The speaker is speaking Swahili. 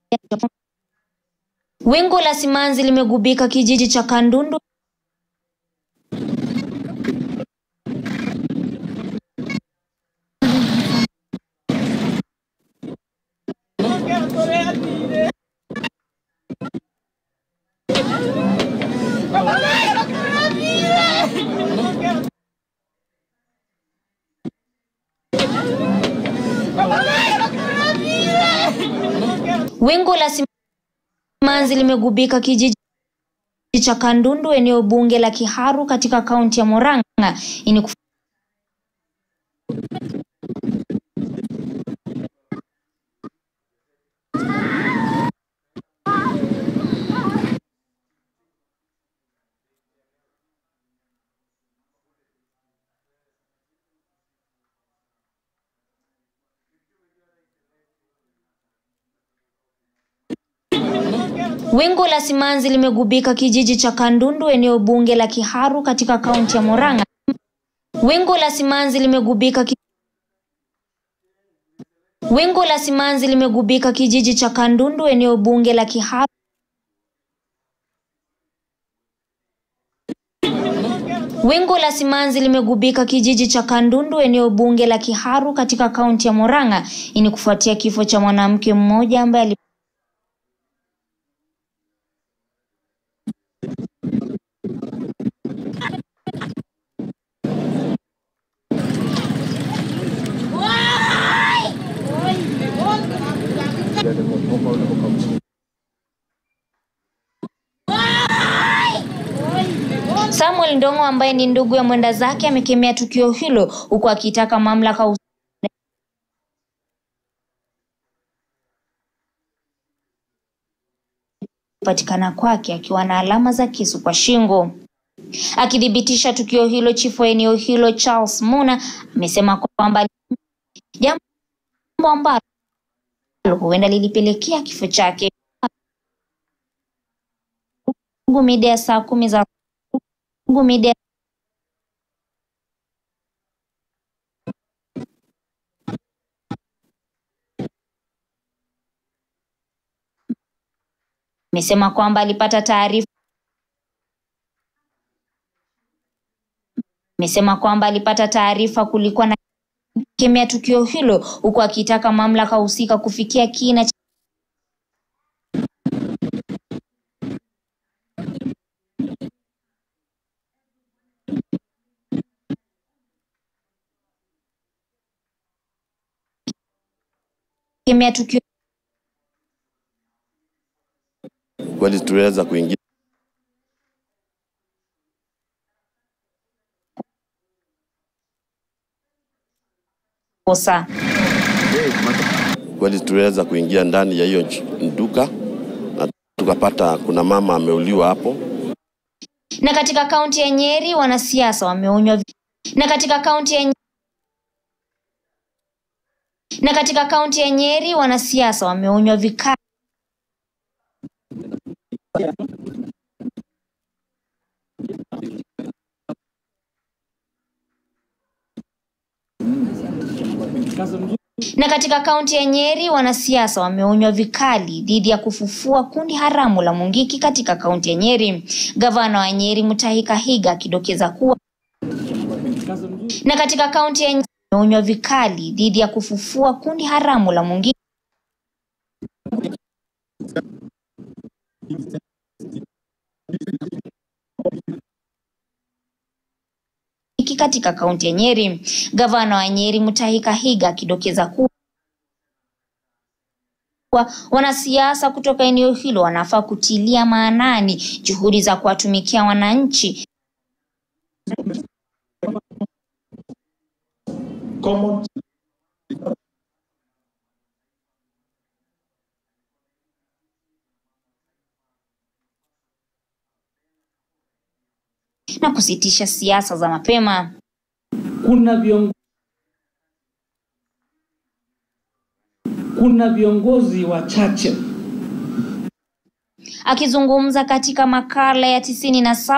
Wingu la simanzi limegubika kijiji cha Kandundu Wingu la simanzi limegubika kijiji cha Kandundu eneo bunge la Kiharu katika kaunti ya Murang'a. Hii ni Wingu la simanzi limegubika kijiji cha Kandundu eneo bunge la Kiharu katika kaunti ya Murang'a. Wingu la simanzi limegubika ki... Wingu la simanzi limegubika kijiji cha Kandundu eneo bunge la Kiharu. Wingu la simanzi limegubika kijiji cha Kandundu eneo bunge la Kiharu katika kaunti ya Murang'a. Hii ni kufuatia kifo cha mwanamke mmoja ambaye ali Samuel Ndong'o ambaye ni ndugu ya mwenda zake amekemea tukio hilo huku akitaka mamlaka hus- kupatikana kwake akiwa na alama za kisu kwa shingo. Akithibitisha tukio hilo, chifu wa eneo hilo Charles Muna amesema kwamba jambo ambalo huenda lilipelekea kifo chake. Mungu mida ya saa kumi za Mungu mida amesema kwamba alipata taarifa amesema kwamba alipata taarifa kulikuwa na kemea tukio hilo huku akitaka mamlaka husika kufikia kina cha kemea tukio kweli tuliweza kuingia kosa. kweli tuliweza kuingia ndani ya hiyo nch- duka na tukapata kuna mama ameuliwa hapo. Na katika kaunti ya Nyeri wanasiasa wameonywa vi- na katika kaunti ya Nye- na katika kaunti ya Nyeri wanasiasa wameonywa vikali Na katika kaunti ya Nyeri wanasiasa wameonywa vikali dhidi ya kufufua kundi haramu la Mungiki katika kaunti ya Nyeri. Gavana wa Nyeri Mutahi Kahiga akidokeza kuwa na katika kaunti ya Nyeri wameonywa vikali dhidi ya kufufua kundi haramu la Mungiki katika kaunti ya Nyeri. Gavana wa Nyeri Mutahi Kahiga akidokeza kuwa kuwa wanasiasa kutoka eneo hilo wanafaa kutilia maanani juhudi za kuwatumikia wananchi common na kusitisha siasa za mapema. kuna viongozi kuna viongozi wachache Akizungumza katika makala ya tisini na saba